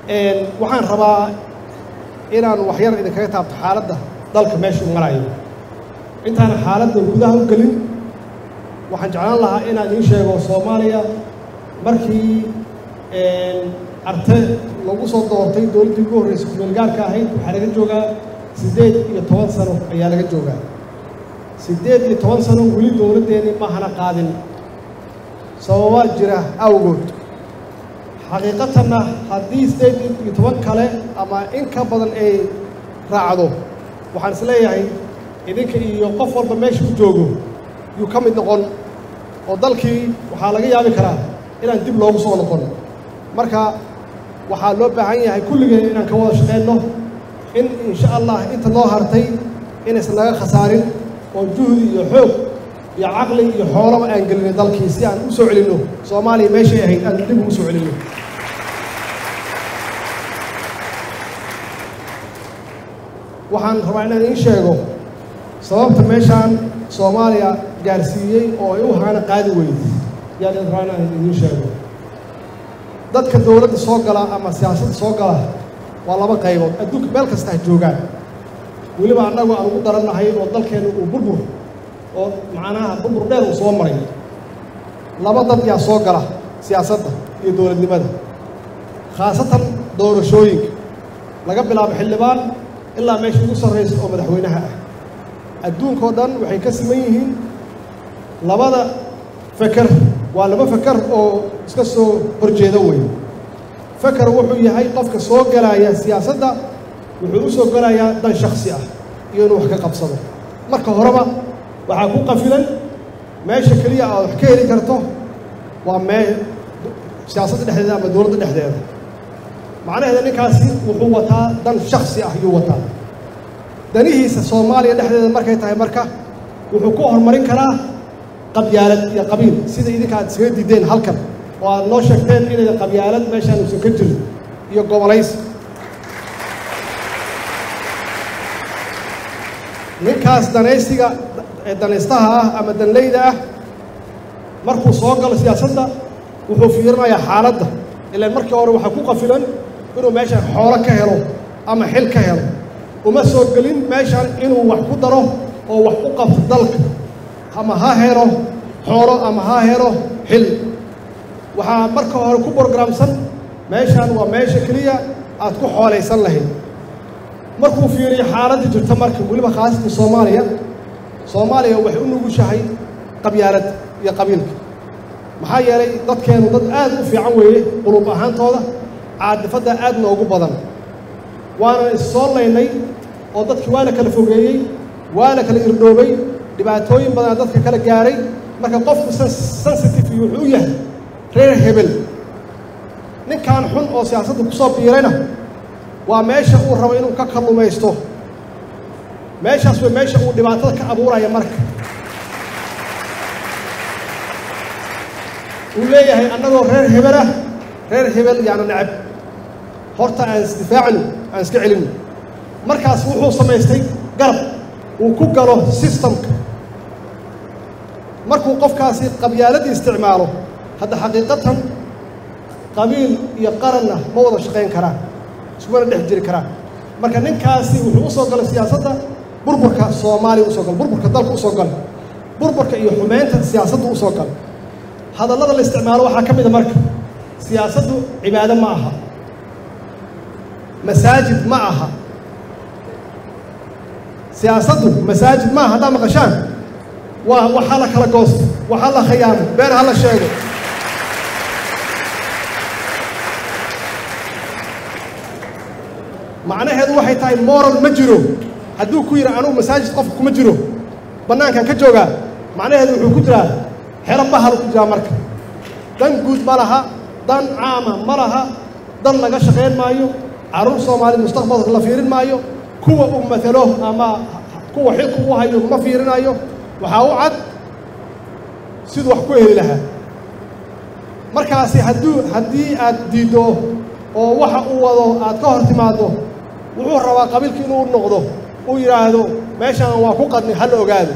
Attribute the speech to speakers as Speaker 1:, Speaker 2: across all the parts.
Speaker 1: waxaan rabaa inaan waxyar idinkaga taabto xaaladda dalka meeshuu marayo intaan xaaladda gudaha u gelin waxaan jeclaan lahaa inaan idiin sheego soomaaliya markii arte lagu soo doortay dowladdii ugu horreysay kumeelgaarka ahayd waxaa laga joogaa siddeed iyo toban sano ayaa laga joogaa siddeed iyo toban sano weli dowladdeeni mahana qaadin sababa jira awgood xaqiiqatanna haddii siddeed iyo toban kale ama in ka badan ay raacdo waxaan is leeyahay idinka iyo qof walba meesha u joogo yuu ka mid noqon oo dalkii waxaa laga yaabi karaa inaan dib loogu soo noqon marka waxaa loo baahan yahay kulligeen inaan ka wada shaqeynno in insha allah inta noo hartay inaysan naga khasaarin oo juhdi iyo xoog iyo caqli iyo xoolaba aan gelinay dalkii si aan u soo celinno soomaaliya meeshay ahayd aan dib ugu soo celinno waxaan rabaa inaan iin sheego sababta meeshaan soomaaliya gaarsiiyey oo ay u haana qaadi weyd yaan rabaa inaan idiin sheego dadka dowladda soo gala ama siyaasadda soo gala waa laba qaybood adduunka meel kasta ha joogaan weliba annagu aan ugu darannahay oo dalkeenna uu burbur oo macnaha burbur dheer uu soo maray laba dad yaa soo gala siyaasadda iyo dowladnimada khaasatan doorashooyinka laga bilaabo xildhibaan ilaa meesha ugu sarraysa oo madaxweynaha ah adduunkao dhan waxay ka siman yihiin labada feker waa laba feker oo iska soo horjeeda wey feker wuxuu yahay qofka soo galaya siyaasadda wuxuu u soo galayaa dan shaksi ah iyo inuu wax ka qabsado marka horeba waxaa ku qafilan meesha keliya aad wax ka heli karto waa mee siyaasadda dhexdeeda ama dowladda dhexdeeda macnaheeda ninkaasi wuxuu wataa dan shaksi ah yuu wataa danihiisa soomaaliya dhexdeeda markay tahay marka wuxuu ku horumarin karaa qabyaalad iyo qabiil sida idinka aad isaga diideen halkan oo aad noo sheegteen inay qabyaalad meeshaan uusan ka jirin iyo gobolays ninkaas danaysiga danaystaha ah ama danleyda ah markuu soo galo siyaasadda wuxuu fiirinayaa xaaladda ilaan markii hore waxaa ku qafilan inuu meeshaan xoolo ka helo ama xil ka helo uma soo gelin meeshaan inuu wax ku daro oo wax u qabto dalka ama ha helo xoolo ama ha helo xil waxaa marka hore ku borogramsan meeshaan waa meesha keliya aad ku xoolaysan lahayd markuu fiiriyo xaaladda jirta marka weliba khaasatan soomaaliya soomaaliya waxay u nugushahay qabyaalad iyo qabiilka maxaa yeelay dadkeenu dad aad u fiican weeye qulub ahaantooda caadifadda aad noogu badan waana issoo laynay oo dadkii waa la kala fogeeyey waa la kala irdhoobay dhibaatooyin badanaa dadka kala gaaray marka qofku sensitive wuxuu u yahay reer hebel ninkan xun oo siyaasadda ku soo biirayna waa meesha uu rabo inuu ka kallumaysto meeshaas way meesha uu dhibaatada ka abuuraya marka uu leeyahay annagoo reer hebel ah reer hebel yaana necab horta aan isdifaacno aan iska celino markaas wuxuu samaystay garab uu ku galo sistamka markuu qofkaasi qabyaaladii isticmaalo hadda xaqiiqatan qabiil iyo qaranna ma wada shaqayn karaan iskumana dhex jiri karaan marka ninkaasi wuxuu u soo galay siyaasadda burburka soomaaliya usoo gala burburka dalka usoo gala burburka iyo xumeynta siyaasadda usoo gala hadallada la isticmaalo waxaa ka mid a marka siyaasaddu cibaado ma aha masaajid ma aha siyaasaddu masaajid ma aha haddaa maqashaan waa waxaa la kala goosto waxaa la khiyaamo been ha la sheego macnaheedu waxay tahay moral ma jiro hadduu ku yidhi anugu masaajid qofka kuma jiro bannaankan ka joogaa macnaheedu wuxuu ku jiraa xero bahalu ku jiraa marka dan guud ma laha dan caama ma laha dan laga shaqayn maayo carruur soomaali mustaqbalka la fiirin maayo kuwa uu matalo ama kuwa xilku u hayo ma fiirinayo waxaa u cad siduu wax ku heli lahaa markaasi hadduu haddii aad diiddo oo waxa uu wado aad ka hor timaaddo wuxuu rabaa qabiilka inuu noqdo uu yidhaahdo meeshaan waa ku qadni ha la ogaado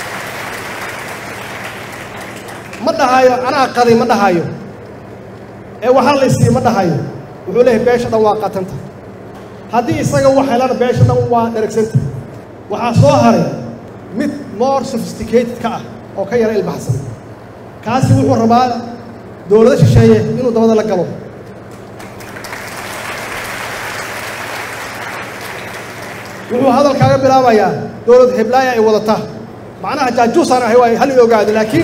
Speaker 1: ma dhahayo anaa qaday ma dhahayo ee waxaa la isiiye ma dhahayo wuxuu leeyahay beesha dhan waa qatanta haddii isaga wax helana beesha dhan waa dharagsanta waxaa soo haray mid more sophisticated ka ah oo ka yara ilbaxsan kaasi wuxuu rabaa dowlado shisheeye inuu dabada la galo wuxuu hadalkaaga bilaabayaa dowlad heblaaya ay wadata macnaha jaajuusaan ahay waa hal i ogaado laakiin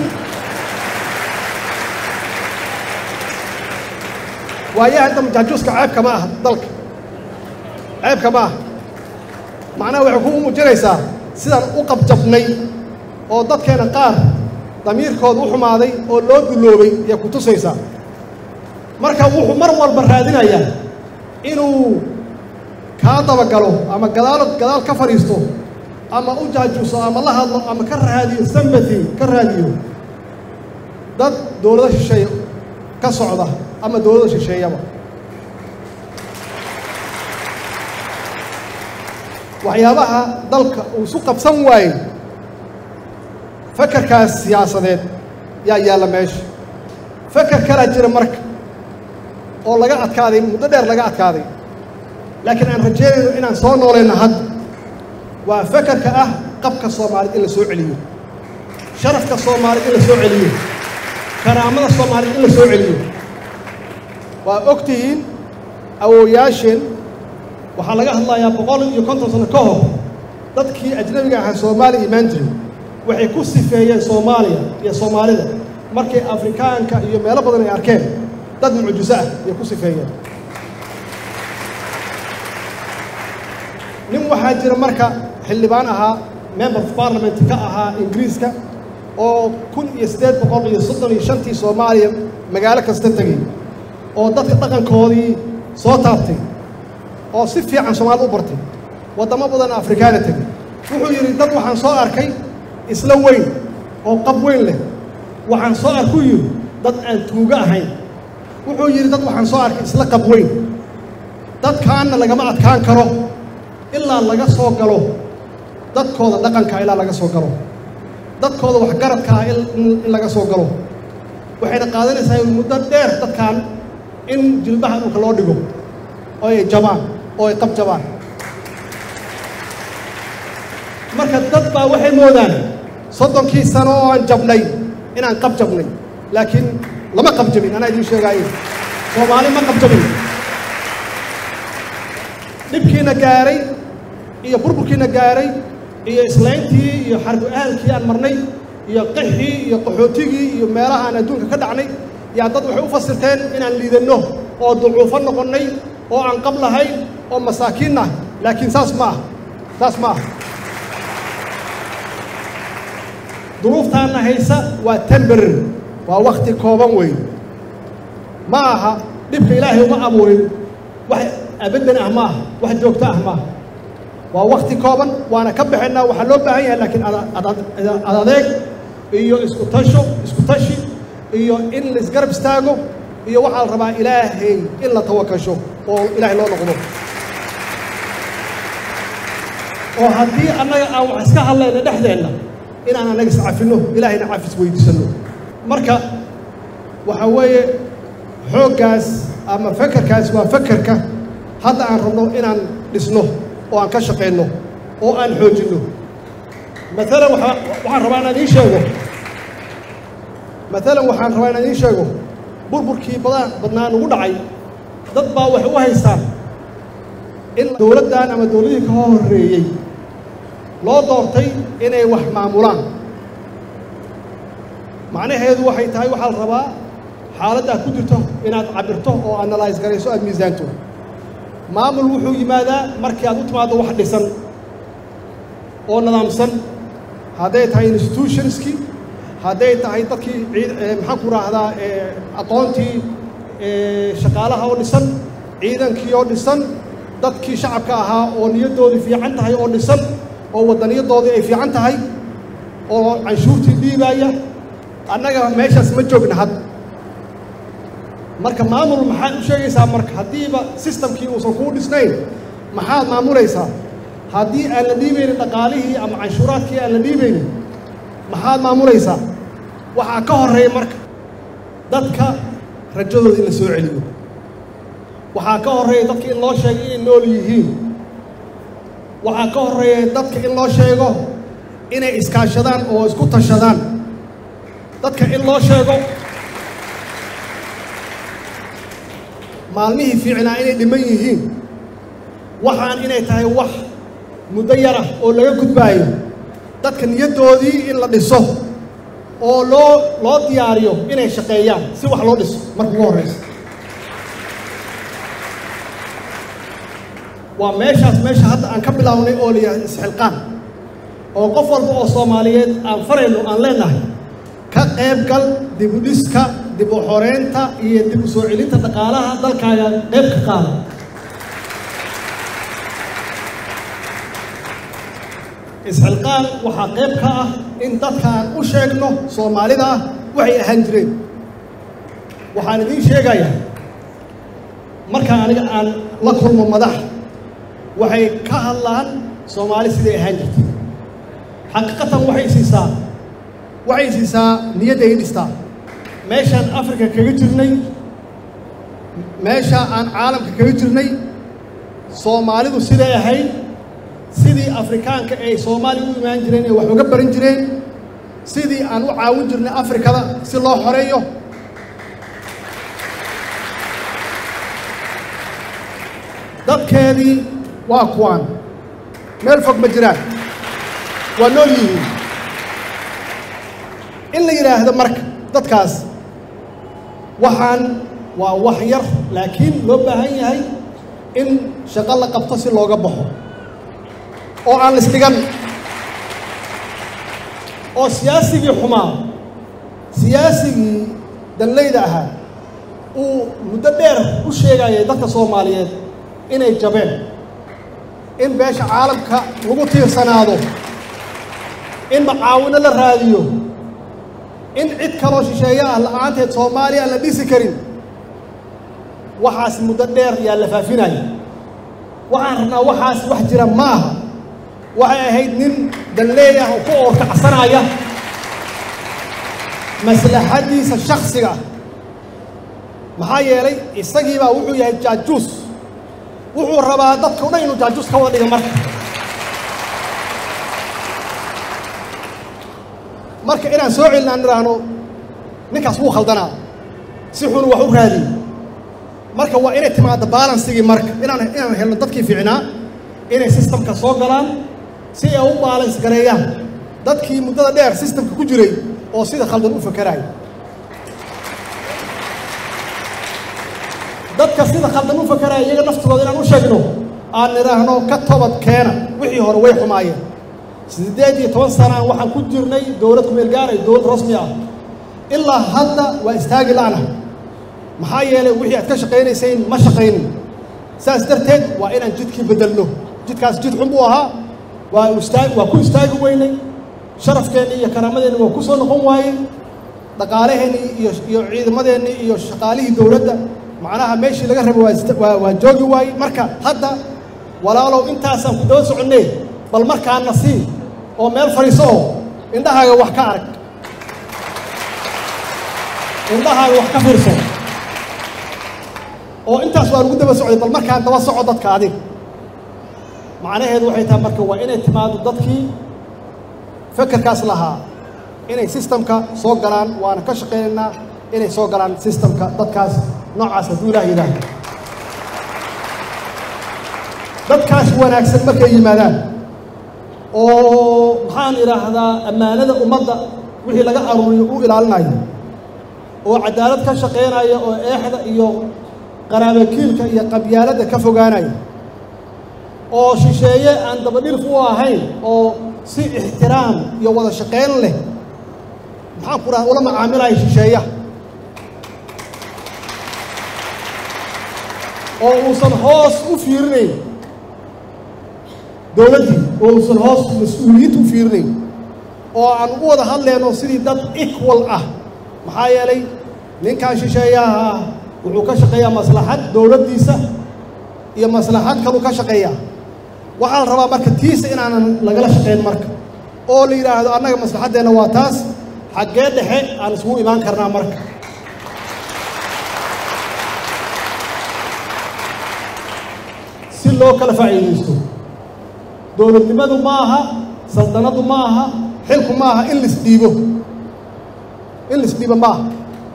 Speaker 1: waayahan dam jaajuuska ceebka ma aha dalka ceebka ma aha macnaha waxay ku muujinaysaa sidaan u qabjabnay oo dadkeena qaar damiirkooda u xumaaday oo loo dulloobay ayay ku tusaysaa marka wuxuu mar walba raadinayaa inuu kaa dabagalo ama gadaal gadaal ka fadhiisto ama u jaajuuso ama la hadlo ama ka raadiyo sambati ka raadiyo dad dowlado shisheeye ka socda ama dowlada shisheeyaba waxyaabaha dalka uu isu qabsan waayey fakarkaas siyaasadeed yaa yaalla meesha fakar kalaa jira marka oo laga adkaaday muddo dheer laga adkaaday laakiin aan rajeynayno inaan soo noolayno hadda waa fakarka ah qabka soomaaliyed in la soo celiyo sharafka soomaaliyed in la soo celiyo karaamada soomaaliyed in la soo celiyo waa og tihiin awooyaasheen waxaa laga hadlayaa boqol iyo konton sano ka hor dadkii ajnabiga ahaa soomaaliya imaan jiray waxay ku sifeeyeen soomaaliya iyo soomaalida markay afrikaanka iyo meelo badan ay arkeen dad mucjiso ah ayay ku sifeeyeen nin waxaa jira marka xildhibaan ahaa member of parliament ka ahaa ingiriiska oo kun iyo siddeed boqol iyo soddon iyo shantii soomaaliya magaalo kasta tegey oo dadka dhaqankoodii soo taabtay oo si fiican soomaalida u bartay waddamo badan afrikaana tegey wuxuu yidhi dad waxaan soo arkay isla weyn oo qab weyn leh waxaan soo arkuu yidhi dad aan tuugo ahayn wuxuu yidhi dad waxaan soo arkay isla qab weyn dadkaanna lagama adkaan karo ilaa laga soo galo dadkooda dhaqankaa ilaa laga soo galo dadkooda waxgaradkaa in laga soo galo waxayna qaadanaysaa muddo dheer dadkan in jilbaha dhulka loo dhigo oo ay jabaan oo ay qab jabaan marka dad baa waxay moodaan soddonkii sano oo aan jabnay inaan qab jabnay laakiin lama qab jabin anaa idiin sheegaaye soomaali ma qab jabin dhibkiina gaaray iyo burburkiina gaaray iyo islayntii iyo xarbu ahalkii aan marnay iyo qixii iyo qaxootigii iyo meelaha aan adduunka ka dhacnay yaa dad waxay u fasirteen inaan liidanno oo ducuufo noqonnay oo aan qab lahayn oo masaakiin ah laakiin saas ma ah saas ma ah duruuftaana haysa waa temberer waa wakhti kooban weyn ma aha dhibka ilaahay uma abuurin wax abaddan ah maaha wax joogto ah maaha waa wakhti kooban waana ka baxaynaa waxaa loo baahan yahay laakiin adadeeg iyo isku tasho isku tashi iyo in la isgarab istaago iyo waxaa la rabaa ilaahay in la tawakasho oo ilaahay loo noqdo oo haddii annaga aan wax iska hadlayna dhexdeenna inaan annaga iscafinno ilaahayna cafis weydiisanno marka waxaa weeye xooggaas ama fakerkaas waa fakerka hadda aan rabno inaan dhisno oo aan ka shaqayno oo aan xoojinno maalan waa waxaan rabaa inaan iin sheego maalan waxaan rabaa inaan iin sheego burburkii badan badnaa nugu dhacay dad baa waxay u haystaan in dowladdan ama dowladihii ka horreeyey loo doortay inay wax maamulaan macnaheedu waxay tahay waxaa la rabaa xaaladdaad ku jirto inaad cabirto oo analyse garayso aad miisaanto maamul wuxuu yimaadaa markii aad u timaaddo wax dhisan oo nidaamsan hadday tahay institutionskii hadday tahay dadkii maxaan ku raahdaa aqoontii shaqaalaha oo dhisan ciidankii oo dhisan dadkii shacabka ahaa oo niyaddoodii fiican tahay oo dhisan oo wadaniyadoodii ay fiican tahay oo canshuurtii dhiibaaya annaga meeshaas ma joogna had marka maamul maxaad u sheegaysaa marka haddiiba sistamkii uusan kuu dhisnayn maxaad maamulaysaa haddii aan la dhiibaynin dhaqaalihii ama canshuuraadkii aan la dhiibaynin maxaad maamulaysaa waxaa ka horreeya marka dadka rajadooda in la soo celiyo waxaa ka horreeya dadka in loo sheego inay nool yihiin waxaa ka horreeya dadka in loo sheego inay iskaashadaan oo isku tashadaan dadka in loo sheego maalmihii fiicnaa inay dhiman yihiin waxaan inay tahay wax muddo yar ah oo laga gudbaayo dadka niyaddoodii in la dhiso oo loo loo diyaariyo inay shaqeeyaan si wax loo dhiso marka ugu horreysa waa meeshaas meesha hadda aan ka bilownay oo la yidhahdo isxilqaan oo qof walba oo soomaaliyeed aan farayno aan leenahay ka qayb gal dib u dhiska dib u xoreynta iyo dib u soo celinta dhaqaalaha dalkaaga qayb ka qaada isxilqaan waxaa qayb ka ah in dadka aan u sheegno soomaalida ah waxay ahaan jireen waxaan idiin sheegayaa markaa aniga aan la kulmo madax waxay ka hadlaan soomaali siday ahaan jirtay xaqiiqatan waxay siisaa waxay siisaa niyadday dhistaa meeshaan afrika kaga jirnay meesha aan caalamka kaga jirnay soomaalidu siday ahayd sidii afrikaanka ay soomaaliya u imaan jireen ee wax uga baran jireen sidii aan u caawin jirnay afrikada si loo xoreeyo dadkeedii waa kuwaan meel fog ma jiraan waa nool yihiin in la yidhaahdo marka dadkaas waxaan waa wax yar laakiin loo baahan yahay in shaqo la qabto si looga baxo oo aan lisdhigan oo siyaasigii xumaa siyaasigii danlayda ahaa uu muddo dheer u sheegayay dadka soomaaliyeed inay jabeen in beesha caalamka lagu tiirsanaado in macaawino la raadiyo in cid kaloo shisheeye ah la'aanteed soomaaliya aan la dhisi karin waxaas muddo dheer yaa la faafinaya waxaan rabnaa waxaas wax jira ma aha waxay ahayd nin danleey ah oo ku oorkacsanaya maslaxaddiisa shaksiga ah maxaa yeelay isagiibaa wuxuu yahay jaajuus wuxuu rabaa dadka o dhan inuu jaajuus ka wada dhiga marka marka inaan soo celin aan idhaahno ninkaas wuu khaldanaa si xunu wax u raadiy marka waa inay timaado balansigii marka inaan inaan helno dadkii fiicnaa inay sistamka soo galaan si ay u baalans gareeyaan dadkii muddada dheer sistamka ku jiray oo sida khaldan u fakeraaya dadka sida khaldan u fakeraya iyaga naftooda inaan u sheegno aan idhaahno ka tobad keena wixii hore way xumaayeen siddeed iyo toban sanaan waxaan ku jirnay dowlad kumeel gaaray dowlad rasmi ah ilaa hadda waa istaagi la'na maxaa yeelay wixii aad ka shaqaynayseen ma shaqaynin saas darteed waa inaan jidkii beddelno jidkaas jid xun buu ahaa waa istaag waa ku istaagi weynay sharafkeenni iyo karaamadeenni waa ku soo noqon waayey dhaqaalaheennii iyo iyo ciidamadeennii iyo shaqaalihii dowladda macnaha meeshii laga rabo waa waa joogi waayey marka hadda walaalow intaasaan ku daba soconnee bal markaana sii oo meel fadhiiso oo indhahaaga wax ka arag indhahaaga wax ka fiirso oo intaas waa lagu daba socday bal markaan daba soco dadka adig macnaheedu waxay tahay marka waa inay timaado dadkii fekerkaas lahaa inay sistamka soo galaan waana ka shaqaynaynaa inay soo galaan sistamka dadkaas noocaas hadduu ilaah yidhaahdo dadkaas wanaagsan markay yimaadaan oo maxaan idhaahdaa ammaanada ummadda wixii laga aruuriyo u ilaalinayo oo cadaalad ka shaqaynaya oo eexda iyo qaraabakiilka iyo qabyaaladda ka fogaanaya oo shisheeye aan dabadhirf u ahayn oo si ixtiraam iyo wada shaqayn leh maxaan ku dhaha ula macaamilaya shisheeyaha oo uusan hoos u fiirinayn dowladdii oo uusan hoos mas-uuliyiinta u fiirinayn oo aan ugu wada hadlayno sidii dad equal ah maxaa yeelay ninkan shisheeyaha ah wuxuu ka shaqeeyaa maslaxad dowladdiisa iyo maslaxad kaluu ka shaqeeyaa waxaa la rabaa marka tiisa inaanan lagala shaqayn marka oo la yidhaahdo annaga maslaxaddeenna waa taas xaggee dhexe aan isugu imaan karnaa marka si loo kala faa'iidaysto dowladnimadu ma aha saldanadu ma aha xilku ma aha in laisdhiibo in laisdhiibo ma aha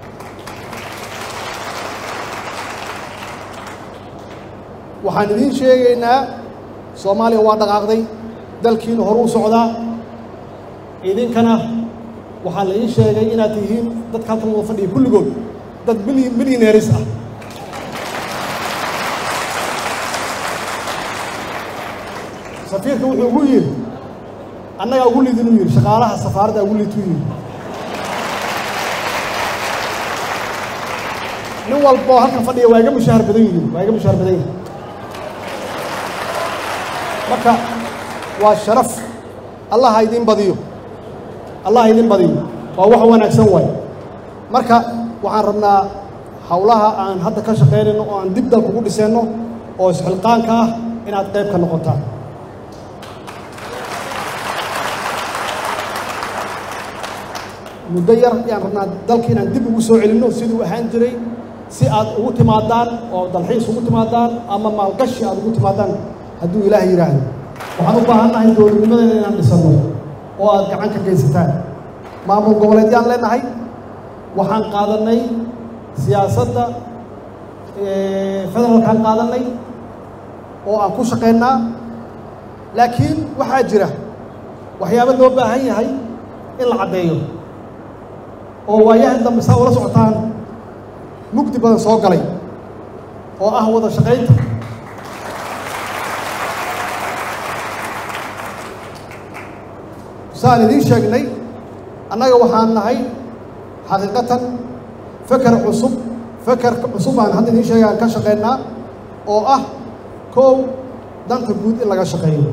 Speaker 1: waxaan idiin sheegaynaa soomaaliya waa dhaqaaqday dalkiina hor u socdaa idinkana waxaa la ii sheegay inaad tihiin dadka halkan wada fadhiya kulligood dad milyaneeris ah safiirka wuxuu ugu yidhi annagaa ugu lidin u yidhi shaqaalaha safaaradda ugu lidtu yidhi nin walboo halkan fadhiya waa iga mushaahar badan yihiin waa iga mushaahar badan yihin marka waa sharaf allah ha idin badiyo allah ha idin badiyo waa wax wanaagsan waay marka waxaan rabnaa howlaha aan hadda ka shaqaynayno oo aan dib dalka ugu dhiseenno oo isxilqaanka ah inaad qayb ka noqotaan muddo yar ayaan rabnaa dalka inaan dib ugu soo celinno siduu ahaan jiray si aad ugu timaadaan oo dalxiis ugu timaadaan ama maalgashi aad ugu timaadaan hadduu ilaah yidhaahdo waxaan u baahannahay dowladnimadeena inaan dhisanno oo aad gacan ka geysataan maamul goboleedyaan leenahay waxaan qaadannay siyaasadda federaalkaan qaadannay oo aan ku shaqaynaa laakiin waxaa jira waxyaabo loo baahan yahay in la caddeeyo oo waayahan dambe saa ula socotaan mugdi badan soo galay oo ah wada shaqaynta saan idiin sheegnay annaga waxaan nahay xaqiiqatan feker cusub fekerka cusub aan hadda idiin sheegaan ka shaqaynaa oo ah kow danta guud in laga shaqeeyo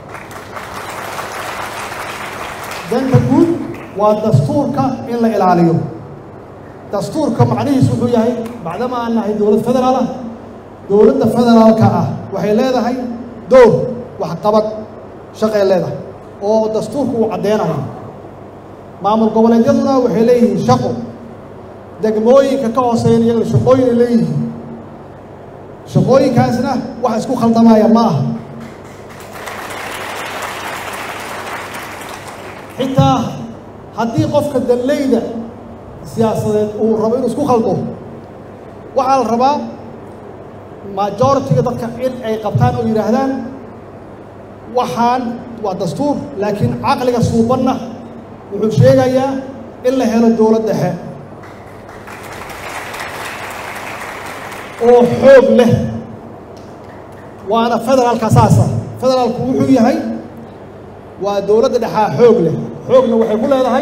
Speaker 1: danta guud waa dastuurka in la ilaaliyo dastuurka macnihiisu wuxuu yahay bacdama aan nahay dowlad federaal ah dowladda federaalka ah waxay leedahay dowr waxqabad shaqay leedahay oo dastuurku uu caddeynayo maamul goboleedyaduna waxay leeyihiin shaqo degmooyinka ka hooseeyan iyagana shaqooyin ay leeyihiin shaqooyinkaasna wax isku khaldamaya ma aha xitaa haddii qofka danleyda siyaasadeed uu rabo inuu isku khaldo waxaa la rabaa majoritiga dadka in ay qabtaan oo yidhaahdaan waxaan waa dastuur laakiin caqliga suubanna wuxuu sheegayaa in la helo dowlad dhexe oo xoog leh waana federaalka saasa federaalku wuxuu yahay waa dowladda dhexaa xoog leh xoogna waxay ku leedahay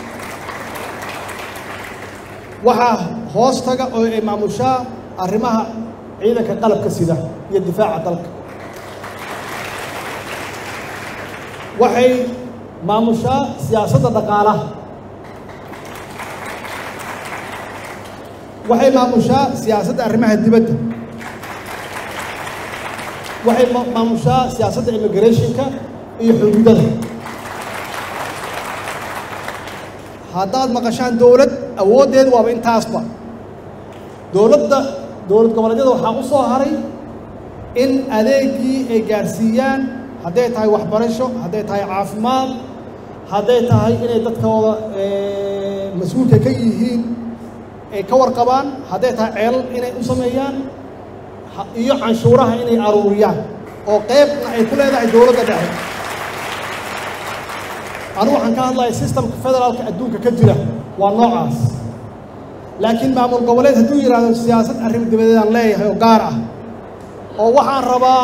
Speaker 1: waxaa hoostaga oo ay maamushaa arrimaha ciidanka qalabka sida iyo difaaca dalka waxay maamushaa siyaasadda dhaqaalaha waxay maamushaa siyaasadda arrimaha dibadda waxay maamushaa siyaasadda immigrationka iyo xuduudada haddaad maqashaan dowlad awooddeedu waaba intaasba dowladda dowlad goboleedyada waxaa u soo haray in adeegii ay gaadhsiiyaan hadday tahay waxbarasho hadday tahay caafimaad hadday tahay inay dadkooda mas-uulka ka yihiin ay ka warqabaan hadday tahay ceelal inay u sameeyaan iyo canshuuraha inay aruuriyaan oo qeybna ay ku leedahay dowladda dhexe anigu waxaan ka hadlaya systemka federaalka adduunka ka jira waa noocaas laakiin maamul goboleed hadduu yidhaahdo siyaasad arrin dibadeedaan leeyahay oo gaar ah oo waxaan rabaa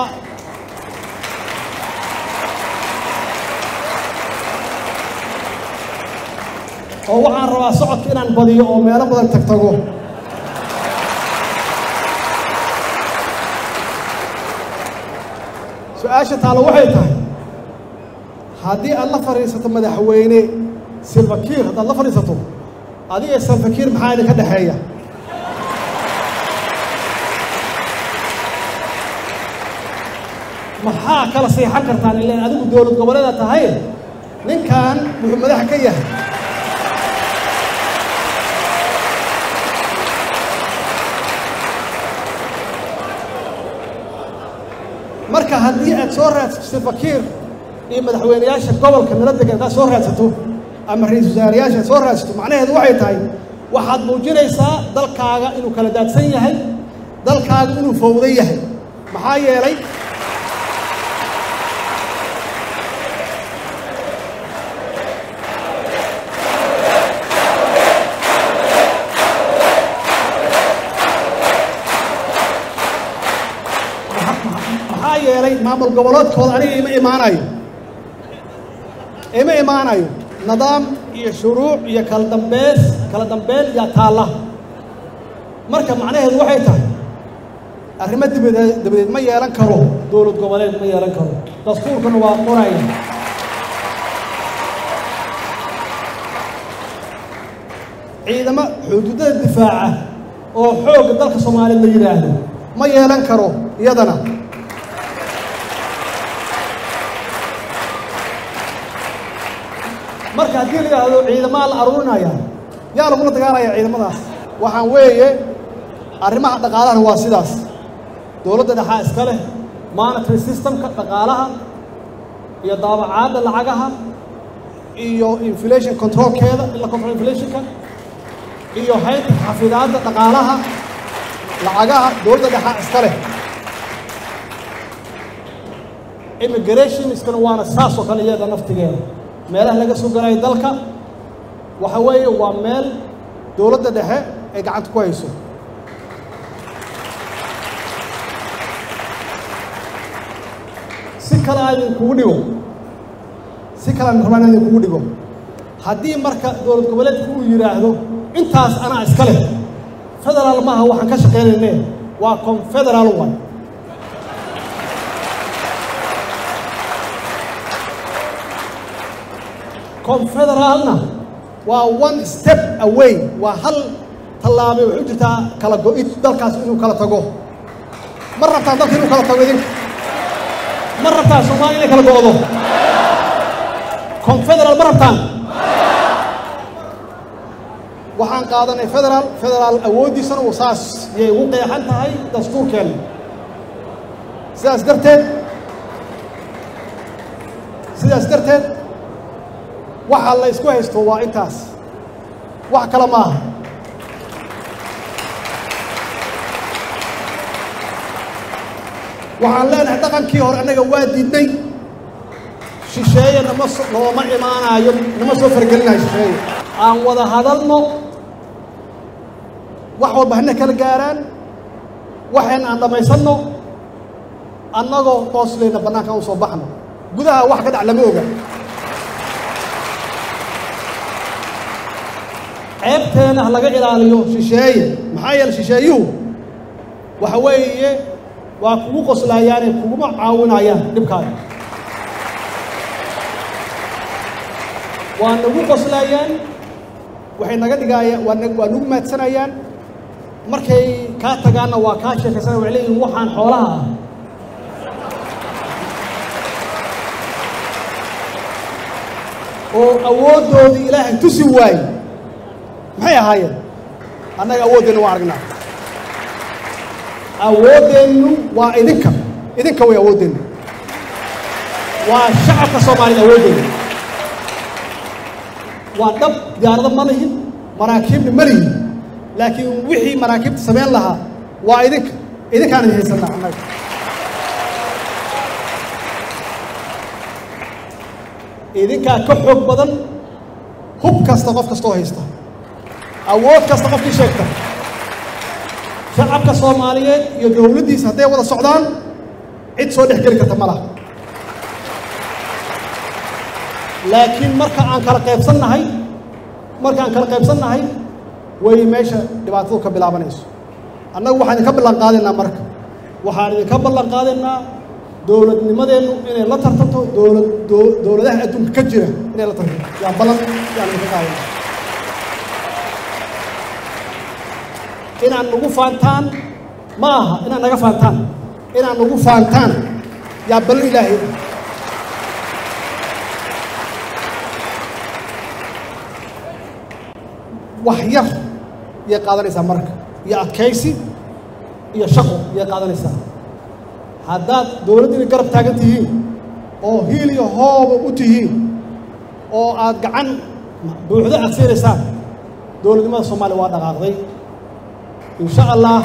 Speaker 1: oo waxaan rabaa socodka inaan badiyo oo meelo badan tagtago su-aasha taalo waxay tahay haddii aad la fadhiisato madaxweyne silfakiir haddaad la fadhiisato adiga salfakiir maxaa idinka dhexeeya maxaa kala seexan kartaan ilaan adigu dowlad goboleeda tahay ninkan wuxuu madax ka yahay marka haddii aad soo raadsato fakiir iyo madaxweyneyaasha gobolka nala degan haddaad soo raadsato ama ra-iisul wasaarayaasha aad soo raadsato macnaheedu waxay tahay waxaad muujinaysaa dalkaaga inuu kala daadsan yahay dalkaaga inuu fowdan yahay maxaa yeelay maxaa yeelay maamul goboleedkooda aniga ima imaanayo ima imaanayo nidaam iyo shuruuc iyo kala dambeys kala dambeyn yaa taalla marka macnaheedu waxay tahay arrimo dabadeed dabadeed ma yeelan karo dowlad goboleed ma yeelan karo dastuurkuna waa qoraya ciidamo xuduudada difaaca oo xoogga dalka soomaaliya la yidhaahdo ma yeelan karo iyadana marka haddii la yidhaahdo ciidamaa la aruurinaya yaa lagula dagaalaya ciidamadaas waxaan weeye arrimaha dhaqaalahana waa sidaas dowladda dhexaa iska leh monitory systemka dhaqaalaha iyo daabacaadda lacagaha iyo inflation controlkeeda in la control inflationka iyo haynta xafidaadda dhaqaalaha lacagaha dowladda dhexaa iska leh immigrationskana waana saas oo kale iyada naftigeeda meelaha laga soo galayo dalka waxa weeye waa meel dowladda dhexe ay gacanta ku hayso si kale aan idinkugu dhigo si kale aan rabaan in idinkugu dhigo haddii marka dowlad goboleedku uu yidhaahdo intaas anaa iska leh federaal maaha waxaan ka shaqaynayne waa confederaal one confederaalna waa one step away waa hal tallaabay waxay u jirtaa kala go-id dalkaas inuu kala tago ma rabtaan dalka inuu kala tago idinka ma rabtaan soomaaliya inay kala go-do confederaal ma rabtaan waxaan qaadanay federaal federaal awooddiisana uu saas yay ugu qeexan tahay dastuurkeenna sidaas darteed sidaas darteed waxa la isku haysto waa intaas wax kale ma aha waxaan leenahay dhaqankii hore annaga waa diidnay shisheeye nama so nooma imaanaayo nama soo fargelinayo shisheeye aan wada hadalno wax walba hana kala gaaraan waxayna aan dhammaysanno annagoo qooslayna bannaanka aan u soo baxno gudaha wax ka dhac lama oga ceebteena ha laga ilaaliyo shisheeye maxaa yeele shisheeyuhu waxa weeye waa kugu qoslaayaane kuguma caawinayaan dhibkaaga waa nagu qoslaayaan waxay naga dhigaayaan waa na waa nagu maadsanayaan markay kaa tagaanna waa kaa sheekaysana waxay leeyihin waxaan xoolaha ah oo awooddoodii ilaahay tusi waaye maxay ahaayeen annaga awooddeennu waa aragnaa awooddeennu waa idinka idinka way awooddeennu waa shacabka soomaaliyed awooddeenu waa dhab diyaarado ma lihin maraakiibna ma lihin laakiin wixii maraakiibta samayn lahaa waa idinka idinkaan idin haysanaa annaga idinkaa ka xoog badan hub kasta qof kastoo haysta awood kasta qofkii sheegta shacabka soomaaliyeed iyo dowladdiisa hadday wada socdaan cid soo dhex geli karta ma laha laakiin marka aan kala qaybsannahay marka aan kala qaybsannahay way meesha dhibaatadu ka bilaabanayso annagu waxaan idinka ballan qaadaynaa marka waxaan idinka ballan qaadaynaa dowladnimadeennu inay la tartanto dowlad dowladaha adduunka ka jira inay la tartanto yaa ballan yaan idinka qaadayna inaad nagu faantaan ma aha inaad naga faantaan inaad nagu faantaan yaa ballan ilaahay wax yar yay qaadanaysaa marka iyo adkaysi iyo shaqo yay qaadanaysaa haddaad dowladdiina garab taagan tihiin oo hiil iyo hooba u tihiin oo aad gacan buuxdo aad siinaysaan dowladnimada soomaaliya waa dhaqaaqday in sha allah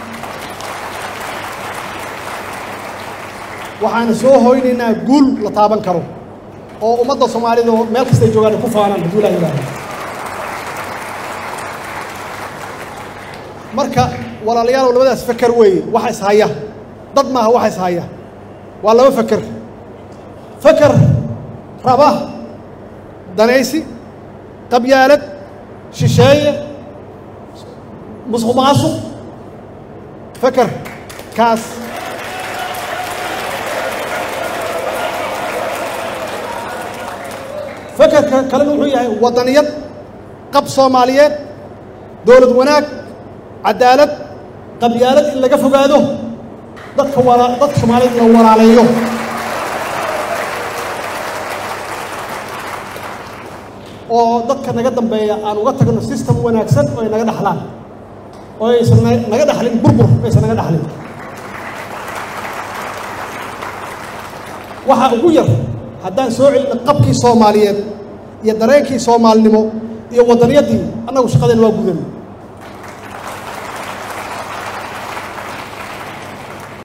Speaker 1: waxaana soo hoynaynaa guul la taaban karo oo ummadda soomaalida oo meel kastay joogaan ay ku faanaan hadduu ilaah yidhaaho marka walaalayaal labadaas feker weeye waxa is haya dad maaha waxa is haya waa laba feker feker raba danaysi qabyaalad shisheeye musuq maasuq feker kaas fekerka kalena wuxuu yahay waddaniyad qab soomaaliyeed dowlad wanaag cadaalad qabyaalad in laga fogaado dadka wala dadka soomaaliyeed la walaaleeyo oo dadka naga dambeeya aan uga tagno system wanaagsan oo ay naga dhaxlaan oo aysan naga dhaxlin burbur aysan naga dhaxlin waxa ugu yar haddaan soo celino qabkii soomaaliyeed iyo dareenkii soomaalinimo iyo waddaniyaddii annagu shaqadeen waa gudan